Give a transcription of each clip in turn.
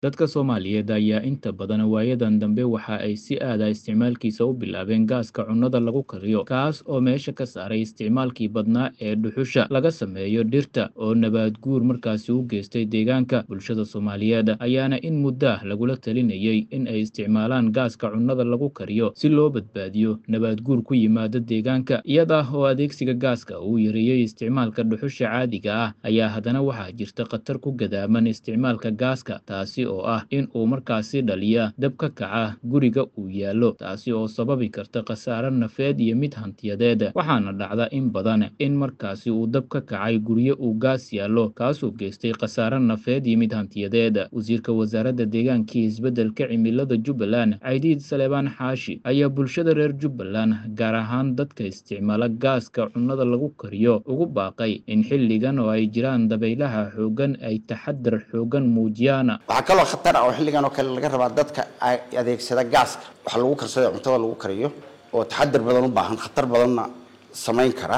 Dadka Soomaaliyeed ayaa inta badan waayadan dambe waxa ay si aad ah isticmaalkiisa u bilaabeen gaaska cunnada lagu kariyo, kaas oo meesha ka saaray isticmaalkii badnaa ee dhuxusha laga sameeyo dhirta oo nabaad guur markaasi u geystay deegaanka. Bulshada Soomaaliyeed ayaana in muddo ah lagula talinayay in ay isticmaalaan gaaska cunnada lagu kariyo si loo badbaadiyo nabaad guur ku yimaada deegaanka. Iyada oo adeegsiga gaaska uu yareeyay isticmaalka dhuxusha caadiga ah, ayaa haddana waxaa jirta khatar ku gadaaman isticmaalka gaaska, taasi oo ah in uu markaasi dhaliya dab ka kaca guriga uu yaallo, taasi oo sababi karta khasaare nafeed iyo mid hantiyadeed. Waxaana dhacda in badan in markaasi uu dab ka kacay guryo uu gaas yaallo, kaasoo geystay khasaare nafeed iyo mid hantiyadeed. Wasiirka Wasaaradda Deegaanka iyo Isbeddelka Cimilada Jubbaland, Caydiid Saleebaan Xaashi, ayaa bulshada reer Jubbaland, gaar ahaan dadka isticmaala gaaska cunnada lagu kariyo, ugu baaqay in xilligan oo ay jiraan dabaylaha xooggan ay taxaddar xooggan muujiyaan. waxaa kaloo khatar ah oo xilligan oo kale laga rabaa dadka ay adeegsada gaaska waxa lagu karsado ee cuntada lagu kariyo oo taxadar badan u baahan khatar badanna samayn kara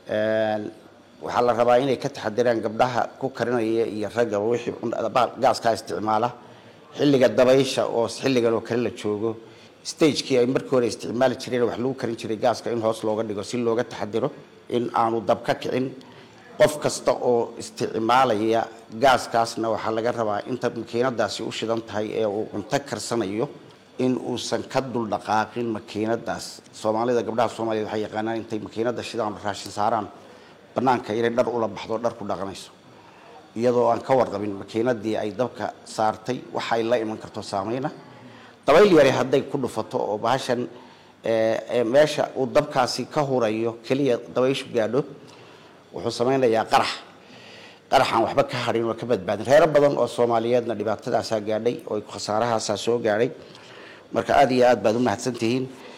waxaa la rabaa inay ka taxadiraan gabdhaha ku karinaya iyo raggaba wixii gaaskaa isticmaala xilliga dabaysha oo xilligan oo kale la joogo stagekii ay markii hore isticmaali jireen wax lagu karin jiray gaaska in hoos looga dhigo si looga taxadiro in aanu dab ka kicin qof kasta oo isticmaalaya gaaskaasna waxaa laga rabaa inta makiinadaasi u shidan tahay ee uu cunto karsanayo in uusan ka dul dhaqaaqin makiinadaas soomaalida gabdhaha soomaaliyed waxay yaqaanaan intay makiinada shidaan raashin saaraan banaanka inay dhar ula baxdo dhar ku dhaqanayso iyadoo aan ka warqabin makiinadii ay dabka saartay waxa ay la iman karto saameyna dabayl yare hadday ku dhufato oo bahashan meesha uu dabkaasi ka hurayo keliya dabayshu gaadho wuxuu samaynayaa qarax qaraxaan waxba ka hadhin oo ka badbaadin reero badan oo soomaaliyeedna dhibaatadaasaa gaadhay oo khasaarahaasaa soo gaadhay marka aada iyo aad baad u mahadsantihiin